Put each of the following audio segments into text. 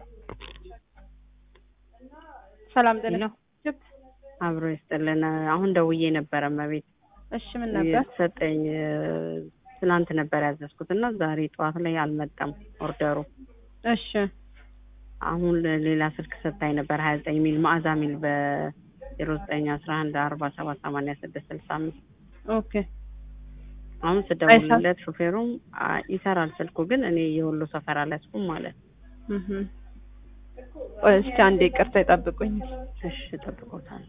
ሰላም ጤና ሄሎ አብሮ ይስጥልን። አሁን ደውዬ ነበረ መቤት እሺ ምን ነበር? የተሰጠኝ ትናንት ነበር ያዘዝኩት እና ዛሬ ጠዋት ላይ አልመጣም ኦርደሩ። እሺ አሁን ሌላ ስልክ ሰጥታኝ ነበር ሀያ ዘጠኝ ሚል ማዕዛ ሚል በዜሮ ዘጠኝ አስራ አንድ አርባ ሰባት ሰማንያ ስድስት ስልሳ አምስት ኦኬ አሁን ስደውልለት ሹፌሩም አ- ይሰራል ስልኩ ግን እኔ የወሎ ሰፈር አልያዝኩም ማለት እህ ቆይ እስኪ አንዴ ይቅርታ ይጠብቁኝ። እሺ ጠብቆታል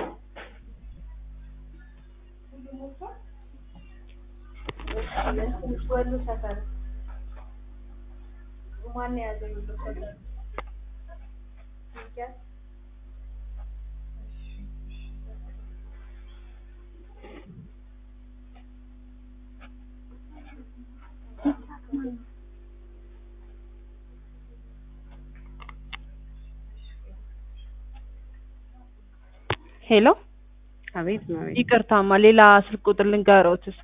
ወሎ ሰፈር ማን የያዘው ወሎ ሰፈር ሚኪያስ ሄሎ አቤት መቤት ይቅርታማ ሌላ ስልክ ቁጥር ልንገሮት እስኪ።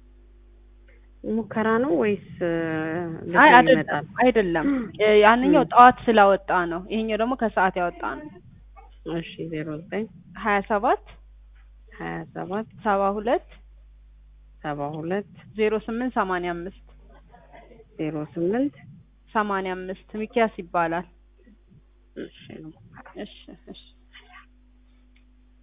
ሙከራ ነው ወይስ ልጁ አይ ይመጣል? አይደለም አይደለም እ ያንኛው ጠዋት ስላወጣ ነው። ይሄኛው ደግሞ ከሰዓት ያወጣ ነው። እሺ ዜሮ ዘጠኝ ሀያ ሰባት ሀያ ሰባት ሰባ ሁለት ሰባ ሁለት ዜሮ ስምንት ሰማንያ አምስት ዜሮ ስምንት ሰማንያ አምስት ሚኪያስ ይባላል። እሺ ነው እሺ እሺ